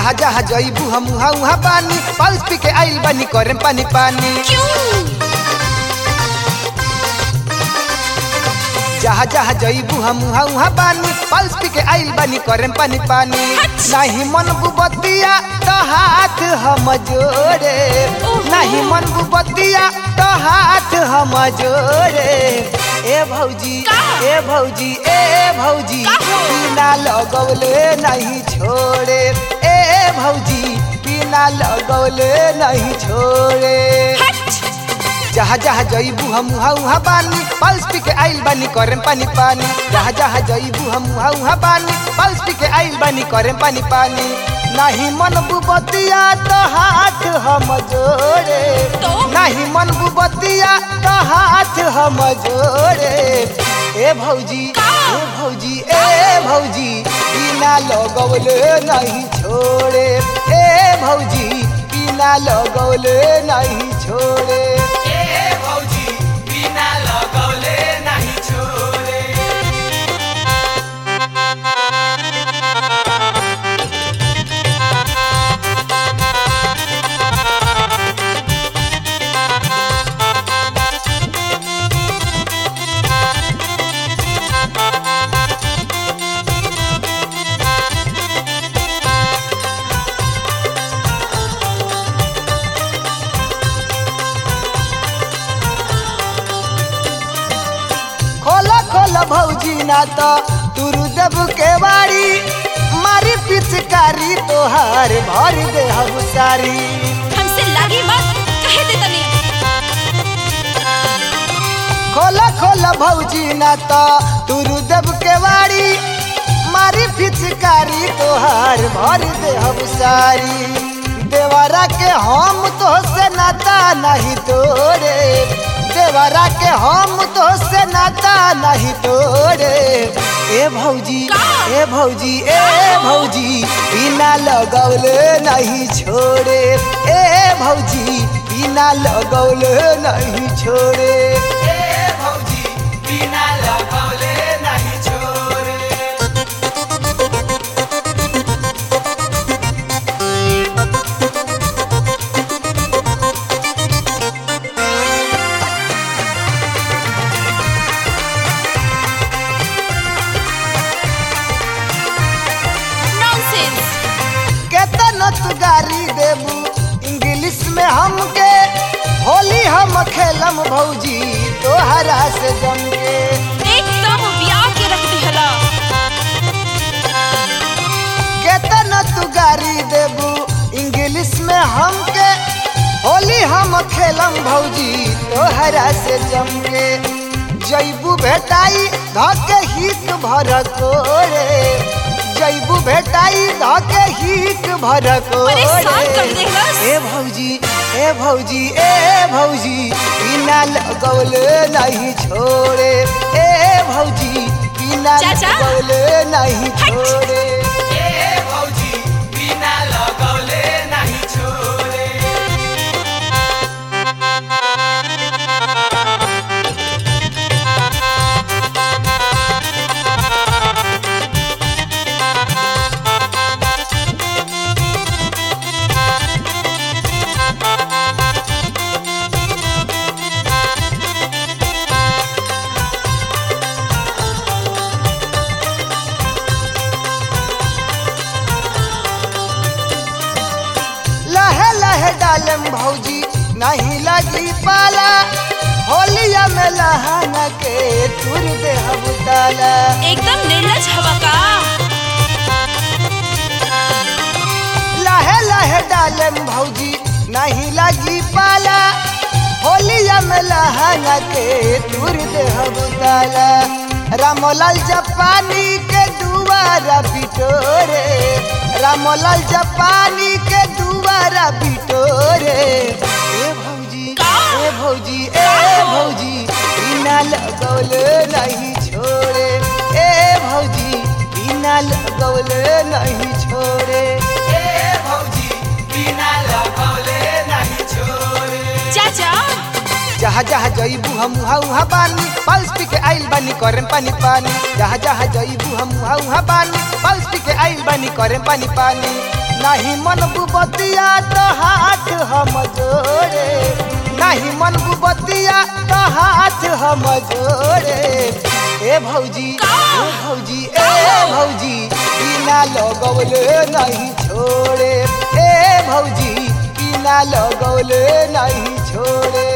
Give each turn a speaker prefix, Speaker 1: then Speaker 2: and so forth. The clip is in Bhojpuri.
Speaker 1: जहाँ जहाँ जईबू हम उहाँ उहाँ पानी पल्स पी के आइल बानी करेम पानी पानी जहाँ जहाँ जईबू हम उहाँ उहाँ पानी पल्स पी के आइल बानी करेम पानी पानी नहीं मन बुबतिया तो हाथ हम जोड़े नहीं मन बुबतिया तो हाथ हम जोड़े ए भौजी ए भौजी ए भौजी बिना लगौले नहीं छोड़े ए भौजी बिना लगौले नहीं छोड़े जहाँ जहाँ जईबू हम उहाँ उहाँ बानी पल्स पी के आइल बानी करेम पानी पानी जहाँ जहाँ जईबू हम उहाँ उहाँ बानी पल्स पी के आइल बानी करेम पानी पानी नहीं मन बुबतिया तो हाथ हम जोड़े नहीं मन बुबतिया तो हाथ हम जोड़े ए भौजी ए भौजी ए भौजी बिना लगौले नहीं छोड़े ए भौजी बिना लगौले नहीं छोड़े खोला खोला भौजी ना तो तुरु देव के बाड़ी मारी पिचकारी तोहार भर दे हम सारी
Speaker 2: हमसे लागी मत कहे दे तनी
Speaker 1: खोला खोला भौजी ना तो तुरु देव के बाड़ी मारी पिचकारी तोहार भर दे हम सारी देवरा के हम तो से नाता नहीं तोरे देवरा के हम तो से नाता नहीं तोरे ए भौजी ए भौजी ए भौजी बिना लगौले नहीं छोड़े ए भौजी बिना लगौले नहीं छोड़े ए भौजी बिना लगौले नहीं छोड़े
Speaker 2: नॉनसेंस
Speaker 1: केतना तू गारी देबू इंग्लिश में हमके होली हम खेलम भौजी तोहरा से जम के
Speaker 2: एकदम ब्याह के रख दिहला
Speaker 1: केतना तू गारी देबू इंग्लिश में हमके होली हम खेलम भौजी तोहरा से जम के जैबू भेटाई धके हित भर कोरे जैबू भेटाई धके हित भर
Speaker 2: परेशान कर
Speaker 1: कोरे
Speaker 2: देहलस।
Speaker 1: ए भौजी ए भौजी ए भौजी बिना लगौले नहीं छोड़े ए भौजी बिना
Speaker 2: चाचा।
Speaker 1: लगौले नहीं
Speaker 2: हट।
Speaker 1: छोड़े लहे लहे डालम भौजी नहीं लगी पाला होलिया में लहाना के तुर दे हम डाला
Speaker 2: एकदम निर्लज हवा का
Speaker 1: लहे लहे डालम भौजी नहीं लगी पाला होलिया में लहाना के तुर दे हम डाला रामलाल जापानी के दुआरा बिटोरे रामलाल जापानी के दुआरा बिटोरे ए भौजी ए भौजी ए भौजी बिना लगौले नहीं छोड़े ए भौजी बिना लगौले नहीं छोड़े ए भौजी बिना लगौले नहीं छोड़े
Speaker 2: चाचा
Speaker 1: जहाँ जहाँ जईबू हम उहाँ उहाँ बानी पल्स पी के आइल बानी करेम पानी पानी जहाँ जहाँ जईबू हम उहाँ उहाँ बानी पल्स पी के आइल बानी करेम पानी पानी नहीं मन बुबतिया तो हाथ हम जोड़े नहीं मन बुबतिया तो हाथ हम जोड़े ए भौजी ए भौजी ए भौजी बिना लगौले नहीं छोड़े ए भौजी बिना लगौले नहीं छोड़े